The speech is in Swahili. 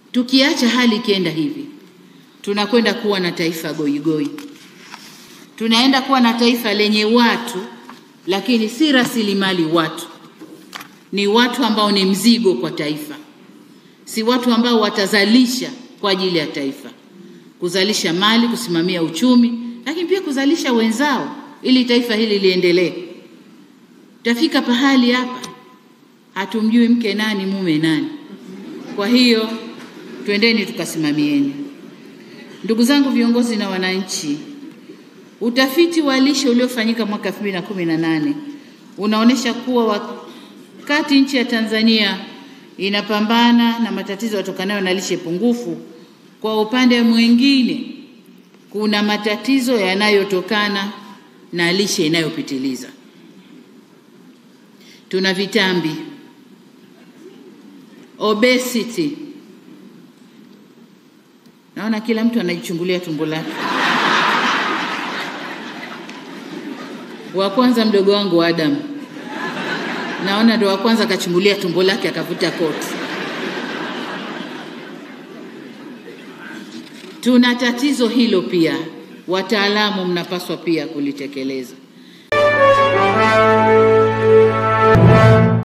Tukiacha hali ikienda hivi, tunakwenda kuwa na taifa goigoi, tunaenda kuwa na taifa lenye watu lakini si rasilimali watu, ni watu ambao ni mzigo kwa taifa, si watu ambao watazalisha kwa ajili ya taifa, kuzalisha mali, kusimamia uchumi, lakini pia kuzalisha wenzao ili taifa hili liendelee. Tafika pahali hapa hatumjui mke nani mume nani. Kwa hiyo twendeni tukasimamieni. Ndugu zangu viongozi na wananchi, utafiti wa lishe uliofanyika mwaka 2018 unaonyesha kuwa wakati nchi ya Tanzania inapambana na matatizo yatokanayo na lishe pungufu, kwa upande mwingine kuna matatizo yanayotokana na lishe inayopitiliza. Tuna vitambi, obesity. Naona kila mtu anajichungulia tumbo lake. Wa kwanza mdogo wangu Adam, naona ndo wa kwanza akachungulia tumbo lake akavuta koti. Tuna tatizo hilo pia, wataalamu mnapaswa pia kulitekeleza.